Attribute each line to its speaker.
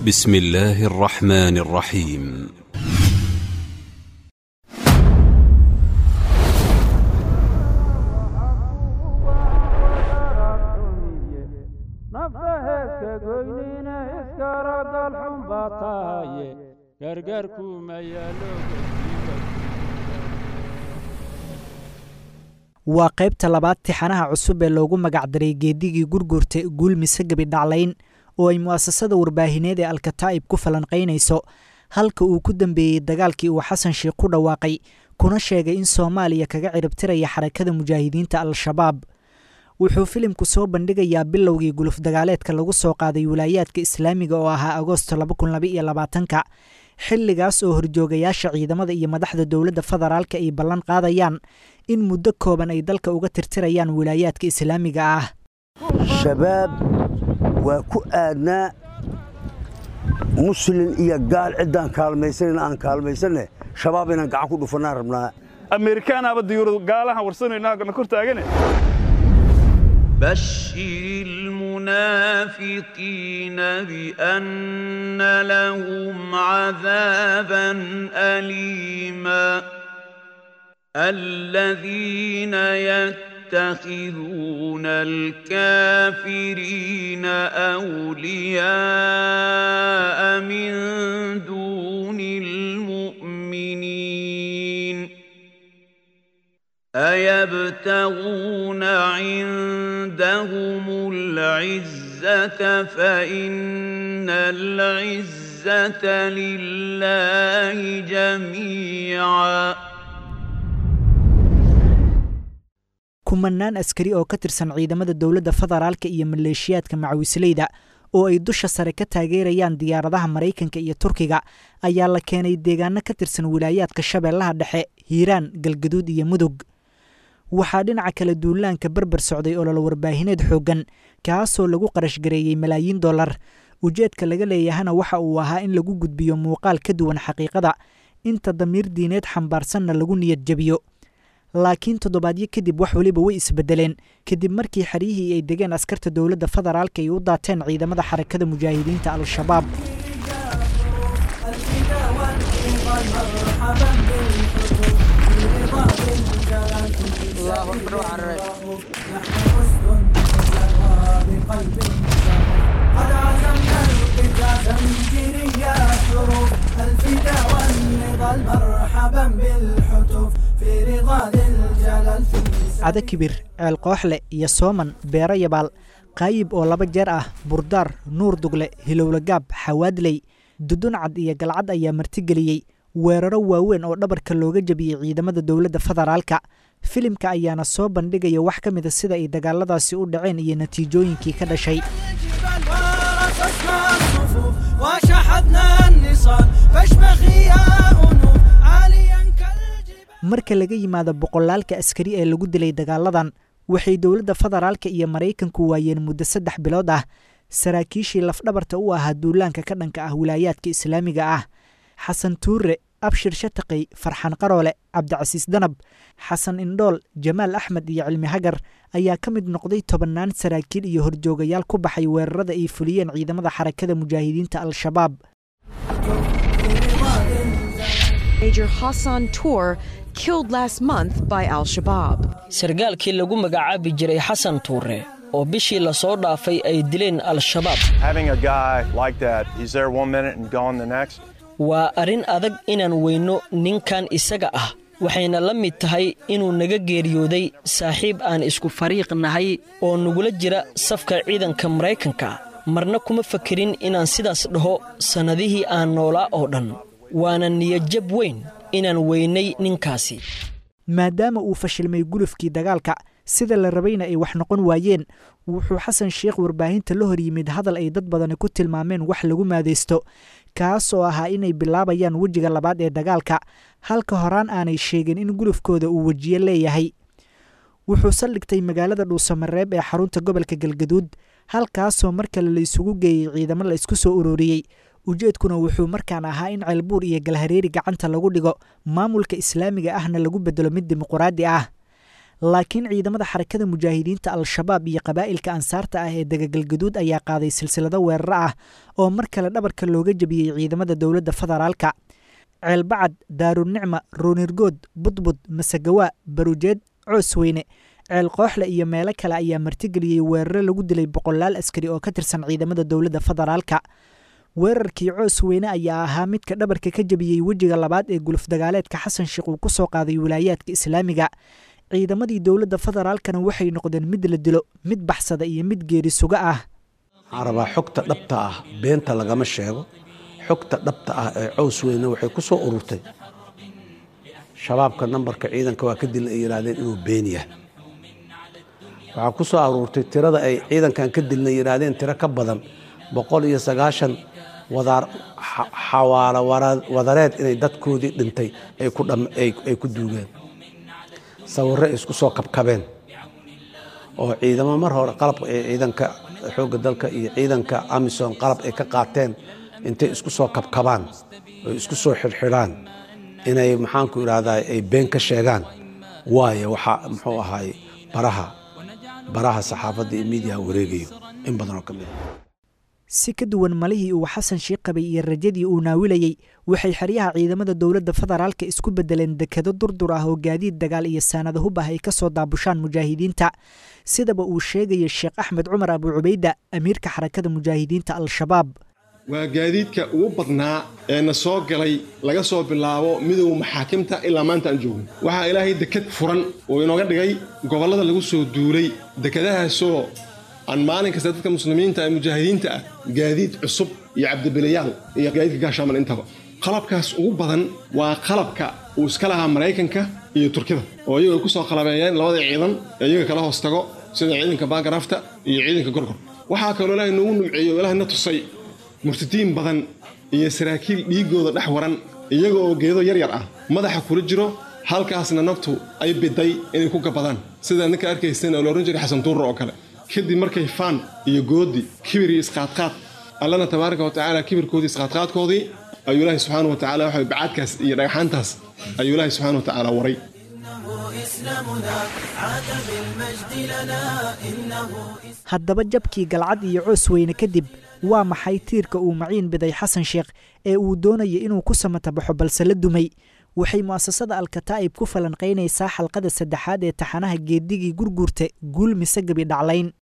Speaker 1: بسم الله الرحمن الرحيم
Speaker 2: nafta heeska goynina iskara dalxun baa tahaye gargaarkuma yaalo
Speaker 3: waa qaybta labaad tixanaha cusub ee loogu magacdaray geedigii gurgurta guulmise gebi dhaclayn oo ay mu'asasada warbaahineed ee alkataa'ib ku falanqaynayso halka uu ku dambeeyey dagaalkii uu xasan sheikh ku dhawaaqay kuna sheegay in soomaaliya kaga ciribtiraya xarakada mujaahidiinta al-shabaab wuxuu filimku soo bandhigayaa bilowgii guluf dagaaleedka lagu soo qaaday wilaayaadka islaamiga oo ahaa agoosto ka xilligaas oo horjoogayaasha ciidamada iyo madaxda dowladda federaalka ay ballan qaadayaan in muddo kooban ay dalka uga tirtirayaan wilaayaadka islaamiga ah
Speaker 4: shabaab waa ku aadnaa muslin iyo gaal ciddaan kaalmaysanayna aan kaalmaysanne shabaab inaan gacan ku dhufannaan rabnaa
Speaker 5: ameerikaanaaba diyuurad gaalahan warsanayna kor taagane
Speaker 6: بشر المنافقين بأن لهم عذابا أليما الذين يتخذون الكافرين أولياء من دون المؤمنين أيبتغون عندهم العزة فإن العزة لله جميعا
Speaker 3: kumanaan askari oo ka tirsan ciidamada dowladda federaalka iyo maleeshiyaadka macawisleyda oo ay dusha sare ka taageerayaan diyaaradaha maraykanka iyo turkiga ayaa la keenay deegaano ka tirsan wilaayaadka shabeellaha dhexe hiiraan galgaduud iyo mudug waxaa dhinaca kale duulaanka berber socday olol warbaahineed xooggan kaasoo lagu qarashgareeyey malaayiin dollar ujeedka laga leeyahana waxa uu ahaa in lagu gudbiyo muuqaal ka duwan xaqiiqada inta damiir diineed xambaarsanna lagu niyad jebiyo laakiin toddobaadyo kadib wax weliba way isbedeleen kadib markii xeryihii ay degeen askarta dowladda federaalka ay u daateen ciidamada xarakada mujaahidiinta al-shabaab
Speaker 7: قد عزمنا القتال تنجري يا حروف الفدا والنضال مرحبا بالحتوف في رضا ذي الجلال في
Speaker 3: cada kibir ceel kooxle iyo sooman beero yabaal qaayib oo laba jeer ah burdaar nuur dugle hilowlagaab xawaadley duduncad iyo galcad ayaa martigeliyey weeraro waaweyn oo dhabarka looga jebiyey ciidamada dowladda federaalka filimka ayaana soo bandhigaya wax ka mida sida ay dagaaladaasi u dhaceen iyo natiijooyinkii ka dhashay
Speaker 7: ورصصنا الصفوف وشحذنا النصال فاشمخي يا أنوف عاليا كالجبال
Speaker 3: marka laga yimaado boqolaalka askari ee lagu dilay dagaaladan waxay dowladda federaalka iyo maraykanku waayeen muddo saddex bilood ah saraakiishii lafdhabarta u ahaa duulaanka ka dhanka ah wilaayaadka islaamiga ah xasan tuure abshir shataqey farxan qaroole cabdicasiis danab xasan indhool jamaal axmed iyo cilmi hagar ayaa ka mid noqday tobannaan saraakiil iyo horjoogayaal ku baxay weerarada ay fuliyeen ciidamada xarakada mujaahidiinta al-shabaab
Speaker 8: Major Hassan Tour killed last month by Al Shabaab.
Speaker 9: sargaalkii lagu magacaabi jiray xasan tuure oo bishii la soo dhaafay ay dileen al-shabaab
Speaker 10: Having a guy like that, he's there one minute and gone the next.
Speaker 9: waa arrin adag inaan weyno ninkan isaga ah waxayna la mid tahay inuu naga geeriyooday saaxiib aan isku fariiq nahay oo nagula jira safka ciidanka maraykanka marna kuma fakerin inaan sidaas dhaho sannadihii aan noolaa oo dhan waana niyadjab weyn inaan weynay ninkaasi
Speaker 3: maadaama uu fashilmay gulufkii dagaalka sida la rabayna ay wax noqon waayeen wuxuu xasan sheikh warbaahinta la hor yimid hadal ay dad badani ku tilmaameen wax lagu maadaysto kaas oo ahaa inay bilaabayaan wejiga labaad ee dagaalka halka horaan aanay sheegin in gulufkooda uu wejiye leeyahay wuxuu saldhigtay magaalada dhuusamareeb ee xarunta gobolka galgaduud halkaasoo mar kale la isugu geeyey ciidamo la isku soo ururiyey ujeedkuna wuxuu markaan ahaa in ceelbuur iyo galhareeri gacanta lagu dhigo maamulka islaamiga ahna lagu bedelo mid dimuquraadi ah laakiin ciidamada xarakada mujaahidiinta al-shabaab iyo qabaa'ilka ansaarta ah ee dagagalgaduud ayaa qaaday silsilado weeraro ah oo mar kale dhabarka looga jebiyey ciidamada dowladda federaalka ceelbacad daarunicma roonirgood budbud masagawaa barujeed coosweyne ceel kooxle iyo meelo kale ayaa martigeliyey weeraro lagu dilay boqolaal askari oo ka tirsan ciidamada dowladda federaalka weerarkii coos weyne ayaa ahaa midka dhabarka ka jebiyey wejiga labaad ee guluf dagaaleedka xasan sheekh uu ku soo qaaday wilaayaadka islaamiga ciidamadii dowladda federaalkana waxay noqdeen mid la dilo mid baxsada iyo mid geeri suga ah
Speaker 11: waxaan rabaa xogta dhabta ah beenta lagama sheego xogta dhabta ah ee cows weyne waxay ku soo ururtay shabaabka nambarka ciidanka waa ka dilna ay yidhaahdeen inuu been yahay waxaa ku soo aruurtay tirada ay ciidankan ka dilna yidhaahdeen tiro ka badan boqol iyo sagaashan xawaalo wadareed inay dadkoodii dhintay ay ku duugeen sawirro isku soo kabkabeen oo ciidamo mar hore qalab ciidanka xoogga dalka iyo ciidanka amisom qalab ay ka qaateen intay isku soo kabkabaan oo isku soo xidhxidhaan inay maxaanku idhahdaa ay been ka sheegaan waayo waxaa muxuu ahaay baraha baraha saxaafadda iyo miidiyaha wareegayo in badanoo ka mid a
Speaker 3: si ka duwan malihii uu xasan sheekh qabay iyo rajadii uu naawilayey waxay xeryaha ciidamada dowladda federaalka isku bedeleen dekado durdur ah oo gaadiid dagaal iyo saanada hub ah ay ka soo daabushaan mujaahidiinta sidaba uu sheegaya sheekh axmed cumar abu cubayda amiirka xarakada mujaahidiinta al-shabaab
Speaker 12: waa gaadiidka ugu badnaa ee na soo galay laga soo bilaabo midowga maxaakimta ilaa maanta aan joogno waxaa ilaahay dekad furan oo inooga dhigay gobollada lagu soo duulay dekadahaasoo aan maalin kasta dadka muslimiinta ee mujaahidiinta ah gaadiid cusub iyo cabdibilayaal iyo gaadiidka gaashaaman intaba qalabkaas ugu badan waa qalabka uu iska lahaa maraykanka iyo turkida oo iyagu ay ku soo qalabeeyeen labada ciidan ee iyaga kala hoos tago sida ciidanka baagarafta iyo ciidanka gorgor waxaa kaloo ilaahay noogu numceeyo o ilaahay na tusay murtadiin badan iyo saraakiil dhiigooda dhex waran iyaga oo geedo yaryar ah madaxa kula jiro halkaasna naftu ay biday inay ku gabadaan sidaa ninka arkaysan oo la odhan jiray xasan tuurra oo kale kadib markay faan iyo goodi kibir iyo isqaadqaad allana tabaaraka wa tacaala kibirkoodii isqaadqaadkoodii ayuu ilaahay subxaana wa tacala waxa bacaadkaas iyo dhagaxaantaas ayuu ilaahay subxaana wa tacaala waray
Speaker 3: haddaba jabkii galcad iyo coos weyne kadib waa maxay tiirka uu maciin biday xasan sheekh ee uu doonaya inuu ku samatabaxo balse la dumay waxay mu'asasada alkataa'ib ku falanqaynaysaa xalqada saddexaad ee taxanaha geedigii gurguurta guul mise gebi dhaclayn